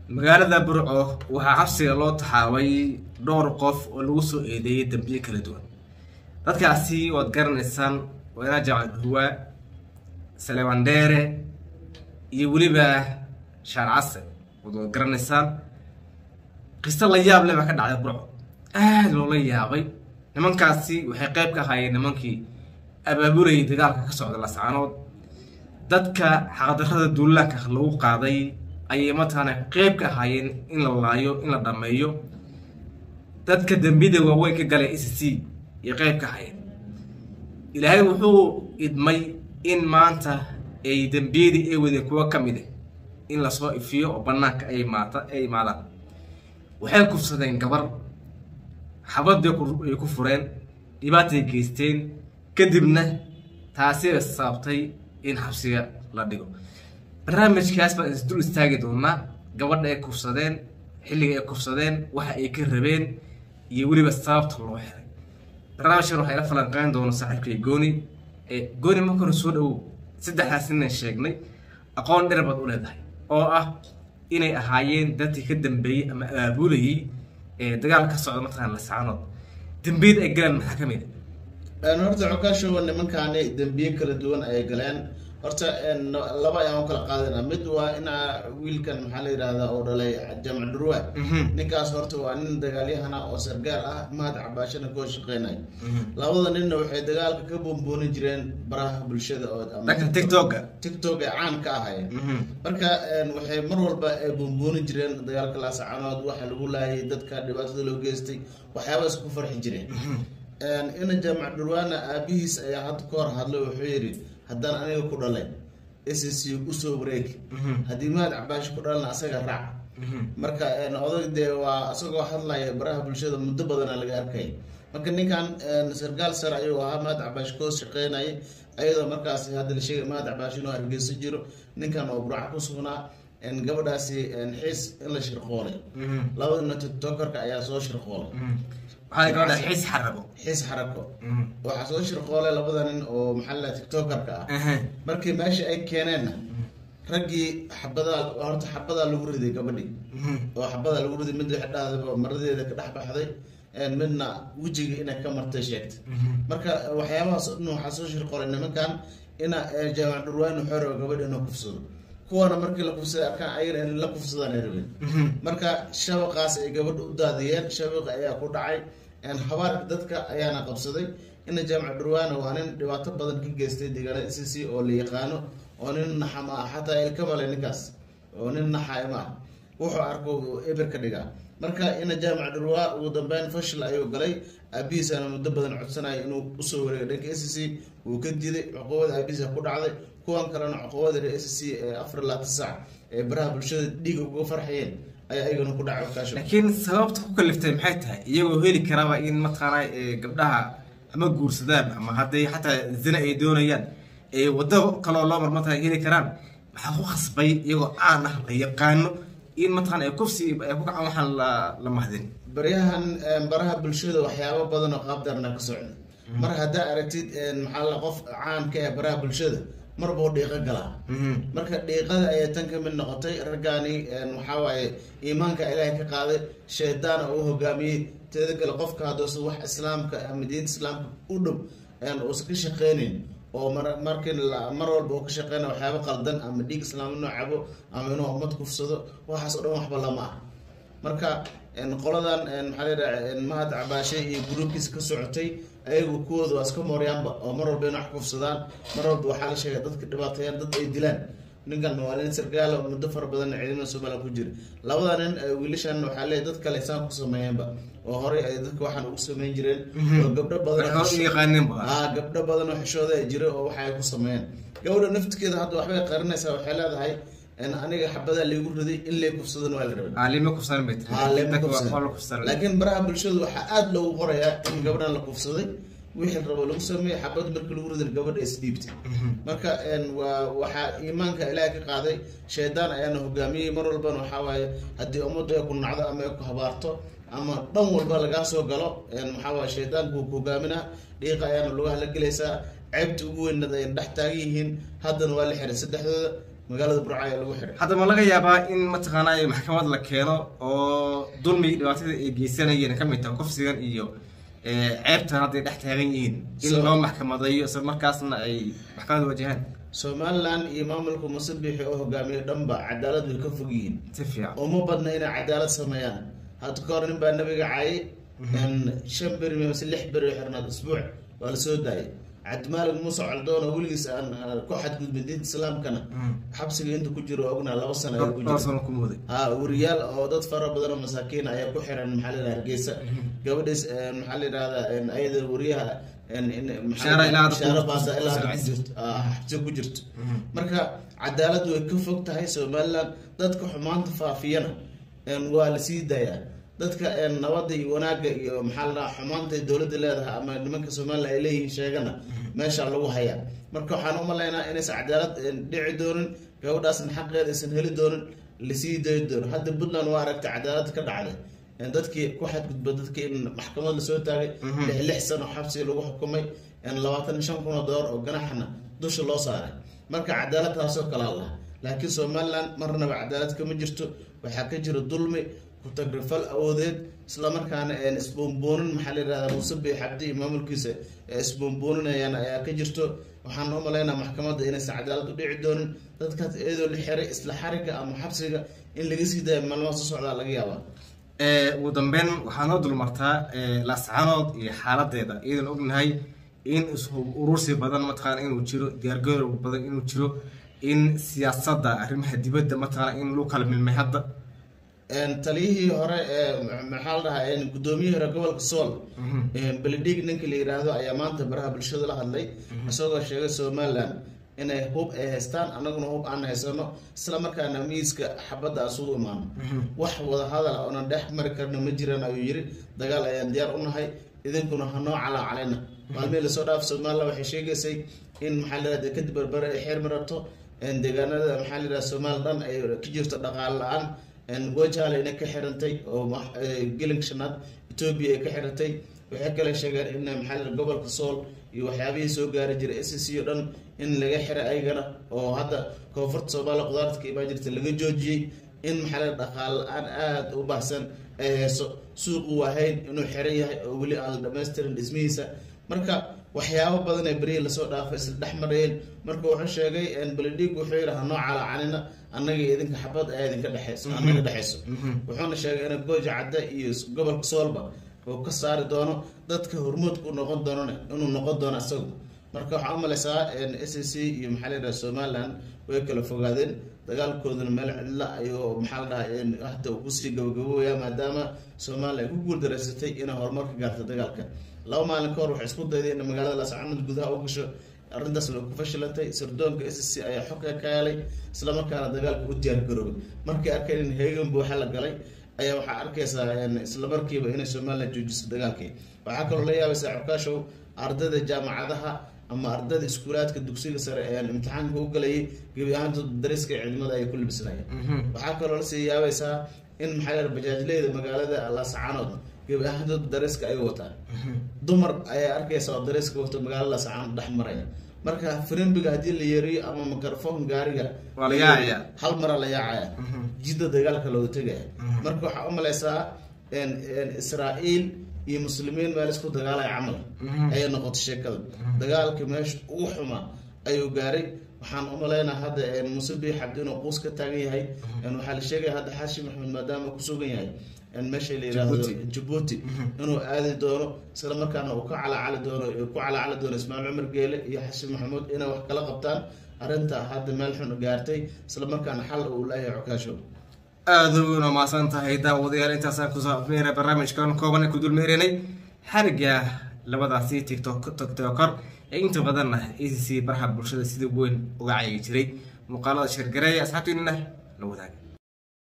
magaalada burco waxaa xabsiga loo taxaabay dhowr qof oo lagu soo eedeeyay dambiye kala duwan dadkaasi waad garanaysaan waynaa jaamac duwaa saleeman dheere iyo weliba shaar case waad garanaysaan qiso la yaab leh baa ka dhacday burco aada loola yaabay nimankaasi waxay qayb ka ahaayeen nimankii abaabulayay dagaalka ka socda lascaanood dadka xaqdarrada duulaanka lagu qaaday ayay mataqaana qeyb ka ahaayeen in la laayo in la dhameeyo dadka dembiyada waaweyn ka galay e c c iyo qeyb ka ahaayeen ilaahay wuxuu idmay in maanta ay dembiyadii ay wadeen kuwo ka mid ah in lasoo ifiyo oo banaanka ay maata ay imaadaan waxay kufsadeen gabar xabadii ay ku fureen dhibaatay geysteen kadibna taasi ay sababtay in xabsiga la dhigo barnaamijkaas baan isdul istaagi doonaa gabadha ay kufsadeen xilliga ay kufsadeen waxa ay ka rabeen iyo weliba sababta loo xiray barnaamijkan waxaa ila falanqeyn doona saaxiibkay gooni gooni marka hore soo dhawow saddexdaas inaan sheegnay aqoon dheer baad u leedahay oo ah inay ahaayeen dadkii ka dambeeyey ama abaabulayay dagaal ka socda mataqaan lasaanood dembiyada ay galeen maxaa ka mid a horta xogaashowa nimankaani dembiye kala duwan ayay galeen horta laba ayaan u kala qaadana mid waa inaa wiilkan maxaa la yidhahdaa oo dhalay jaamac durwa ninkaas horta waa nin dagaalyahana oo sargaar ah mahad cabaashana koo shaqeynay labada ninna waxay dagaalka ka boonboonin jireen baraha bulshada oo dhanka tiktoka tiktok ee caan ka ahaya marka waxay mar walba ay boonboonin jireen dagaalka laasacanood waxa lagu laayay dadka dhibaatada loo geystay waxyaaba isku farxi jireen ina jaamac dhurwaana aabihiis ayaa hadda ka hor hadlay wuxuu yidhi haddaan aniga ku dhalay s c usoo wareeg haddii mahad cabaashi ku dhalana asaga raac marka odag dee waa isagoo hadlaya baraha bulshada muddo badana laga arkay marka ninkan sargaal sare ayuu ahaa mahad cabaashi koos shaqeynayay ayadoo markaas hadda la sheegay mahad cabaashi inuu hargeyso jiro ninkan oo buraac ku sugnaa gabadhaasi xiis in la shirqoolay labadana tiktokerka ayaa soo shirqoolay xiis xarabo xiis xarako waxaa soo shirqoolay labada nin oo maxaa la tiktokerka ah markii meesha ay keeneenna raggii xabadaa horta xabadaa lagu riday gabadhii oo xabadaa lagu riday mid dhahda maradeeda ka dhex baxday midna wejiga inay ka martay sheegtay marka waxyaabahaas dhan waxaa soo shirqoolay nimankan ina jaamac dhurwaan xoro gabadh inuu kufsado kuwana markii la kufsaday arkaan ayagana in la kufsadaan ay rabeen marka shabaqaas ay gabadha u daadiyeen shabaqa ayaa ku dhacay habaarka dadka ayaana qabsaday ina jaamac dhurwaana waa nin dhibaato badan ka geystay deegaanada c c oo la yaqaano oo nin naxa ma ah xataa ilkamale ninkaas oo nin naxa ma ah wuxuu arko eber ka dhigaa marka ina jaamac dhurwaa ugu dambeyn fashil ayuu galay aabihiisana muddo badan codsanaya inuu usoo wareegay dhanka s c wuu ka diday cuqubada aabihiisa ku dhacday kuwan kalena cuqubada reer s c ee afar laatan sac ee baraha bulshada dhiiga uga farxayeen ayaa ayagana ku dhacay wakaasho laakiin sababta ku kaliftay maxay tahay iyagoo heli karaba in mataqaana gabdhaha ama guursadaan ama hadday xataa zina ay doonayaan ee waddo kaloo loo mar mataqana heli karaan maxaa ku khasbay iyagoo caan ah la yaqaano in mataqana ay kufsi ay ku kacaan waxaan la la mahdin baryahan baraha bulshada waxyaabo badan oo qaabdarna ka socda mar haddaa aragtid maxaa la qof caamka ee baraha bulshada mar buu dhiiqo galaa marka dhiiqada ayay tan ka mid noqotay raggaani waxaa waaye iimaanka ilaahay ka qaaday shaydaana uu hogaamiyey teeda kale qofka haddoosa wax islaamka ama diinta islaamka u dhow uusan ka shaqeynin oo mar markii mar walba uu ka shaqeynaya waxyaabo qaldan ama dhiig islaam inuu cabo ama inuu ummad kufsado waxaas o dhan waxba lama ah marka qoladan maxaa layidhaha mahad cabaashe iyo gruubkiisa ka socotay ayagu kuwooda waa iska mooryaanba oo mar walba ina wax kufsadaan mar walba waxaa la sheegay dadka dhibaateeyaan dad ay dilaan ninkan waa nin sargaala muddo fara badan ciidamada somaliya ku jira labada nin wiilashan waxaa leeyahy dad kale isaan ku sameeyeenba oo horey ay dadka waxaan ugu sameyn jireen oo gabdho badan gabdho badan oo xishooda ay jira oo waxa ay ku sameeyeen gabadha naftigeeda hadda waxbay qarinaysaa waxay leedahay aniga xabadaa laygu riday in lay kufsadan waa la rabay laakiin baraha bulshada waxaa aada loogu qorayaa in gabadhan la kufsaday wixii rabo lagu sameeyey xabad markii lagu riday gabadha isdhiibtay marka waa waxaa iimaanka ilaahay ka qaaday shaydaan ayaana hogaamiyey mar walbana waxaa waaye haddii ummaddu ay ku nacdo ama ay ku habaarto ama dhan walba lagaa soo galo maxaa waaye shaydaanku ku hogaaminaa dhiiqa ayaana lugaha la gelaysaa ceebta ugu weynad ay dhex taagan yihiin haddana waa la xiray saddexdooda magaalada burco ayaa lagu xiray hadda ma laga yaabaa in mataqaanaa maxkamad la keeno oo dulmi dhibaatada ay geysanayeen ka mid tahay kufsigan iyo ceebtan hadday dhex taagan yihiin in So- loo maxkamadeeyo isla markaasna ay maxkamad wajahaan somalilan iyo maamulka musabixi oo hogaamiye dhanba cadaalad way ka fog yihiin si fiican uma badna inay cadaalad sameeyaan hadda ka hor nin baa nabiga caayay shan beri mise lix beri xirnaad isbuuc waa la soo daayay cabdimaalig muuse coldoon oo weligiis aan aan ku xadgudbin diinta islaamkana xabsiga inta ku jiro ognaa laba sano ayaa ku dhowr jira sano ku mooday ha wariyaal oo dad fara badan oo masaakiin ayaa ku xiran maxaa la yidhaha hargeysa gabadhiis eh, maxaa la yidhahdaa ayada wariyaha en- in- maxaa la Bishaara ilaa hadda Bishaara ku- baasa ilaa hadda ku ku- jirto ah, xabsi ku jirto marka cadaalad way ka fog tahay somaliland dadka xumaanta faafiyana en, waa la sii dayaa dadka en, nabadda iyo wanaagga iyo maxaa la dhahaa xumaanta ay dowladda leedahay ama nimanka somaliland ay leeyihiin sheegana meesha lagu hayaa marka waxaan umalaynaa inaysan cadaalad en, dhici doonin gabadhaasna xaqeeda aysan heli doonin lasii dayi doono hadda puntland waa aragtay cadaalad ka dhacday En, dadkii ku xadgudba dadkii in maxkamad lasoo taagay lix lix sano xabsi lagu xukumay en, labaatan iyo shan kun oo doolar oo ganaxna dusha loo saaray marka cadaalad taasoo kalaa laha laakiin somaliland marnaba cadaalad kama jirto waxaa ka jira dulmi ku-tagrifal awoodeed islamarkaana en isboonboonin maxaa la yidhahdaa muuse xabdi iyo maamulkiisa ee isboonbooninayaan ayaa ka jirto waxaan u malaynaa maxkamadda inaysan cadaalad u dhici doonin dadkaas iyadoo la xiray isla xariga ama xabsiga in laga sii daayo maalmaha soo socdaa laga yaabaa Eh, ugu dambeyn waxaa noo dulmartaa eh, laascaanood iyo xaaladeeda iyadan ognahay in isku urursi badan mataqaana inuu jiro diyaargarow badan inuu jiro in siyaasadda arrimaha dibadda mataqaana in lagu kala milmay hadda En, taliyihii hore ee maxaa la dhahaa en, gudoomiyihii hore gobolka sool beledhig ninka la yiraahdo ayaa maanta baraha bulshada la hadlay isagoo sheegay somaliland inay hub ay haystaan annaguna hub aan haysano isla markaana miiska xabadda asugu imaano wax wada hadal oonan dhex mari karna ma jiraan ayuu yiri dagaal ayaan diyaar u nahay idinkuna hanoo calaa calayna maalmihii lasoo dhaaf somaliland waxay sheegaysay in maxaa la yidhahda kadib barbare ay xeer marato en, deegaanada maxaa la yidhahda somali dhan ay ka jirto dhaqaale la-aan gojaale inay ka xirantay oo ma- eh, gelinka shanaad etoobiya ay ka xirantay waxay kale sheegeen in maxaa la yidhahda gobolka sool iyo waxyaabihii soo gaari jiray s c o dhan in laga xiray ayagana oo hadda koonfurta soomaaliya qudaarta ka imaan jirta laga joojiyey in maxaa la yidhahda dhaqaale la-aan aada u baahsan ay hayso suuqu waahayn inuu xiran yahay oo weli aan la dhammaystirin dhismihiisa marka waxyaabo badan ee berihii lasoo dhaafay isla dhex marayeen marka wuxuu sheegay beledhig wuxuu yidhi hanoo calaacanina annaga iyo idinka xabad ayaa idinka dhexeyso annaga dhexeyso wuxuuna sheegay in gooja cadde iyo gobolka soolba uu ka saari doono dadka hormuudka u noqon doonana inuu noqon doono isagu marka waxaa u malaysaa s c iyo maxaa la yidhaha somaliland way kala fogaadeen dagaalkooduna meel cidla ayuu maxaa la dhahaa hadda uu kusii gabagabooya maadaama somaliland ay ku guuldareysatay inay horumar ka gaarto dagaalka laba maalin ka hor waxay isku dayday in magaalada laascaanood gudaha u gasho arrintaas way ku fashilantay sirdoonka s c ayaa xogka ka helay islamarkaana dagaalka u diyaar garoobay markay arkeen in heegan buuxa la galay ayaa waxaa arkaysaa isla markiiba inay somaliland joojiso dagaalkii waxaa kaloo la yaabaysaa cukaashow ardayda jaamacadaha ama ardayda iskuulaadka dugsiga sare ee imtixaanka u galayay gebi ahaantood dariska ciidamada ay ku libisnayeen waxaa kaloo lasii yaabaysaa in maxaa la yidhaha bajaajleyda magaalada laascaanood gebi ahaantood dariska ay wataan dumar ayaa arkaysa oo dariska wato magaalada laascaanood dhex maraya marka firimbiga haddii la yeeriyo ama microphone gaariga Waa la yaacaya. hal mara la yaacaya jidda dagaalka looga tegaya marka waxaa u malaysaa israa'iil iyo muslimiin meel isku dagaalaya camal ayay noqotay sheekada dagaalka meesha ugu xumaa ayuu gaaray waxaan u malaynaa hadda muuse biix cabdi inuu quus ka taagan yahay waxaa la sheegaya hadda xaashi maxamed maadaama ku sugan yahay meesha la yidhaahdo Djibouti. jabuuti inuu aadi doono isla markaana uu ka calacali doono ku calacali doono ismaaciil cumar geele iyo xasan maxamuud inay wax kala qabtaan arrinta hadda meel xun gaartay isla markaana xal uu leeyahay cukaasho aada una mahadsan tahay daawadayaal intaasaan kusoo afmeera barnaamijkan kooban ee ku dulmeerinay xariga labadaasi tiktok tiktokor ee inta badanna a c c baraha bulshada sida weyn uga cayay jiray muuqaalada shirgareeya asxaabtiinana la wadaaga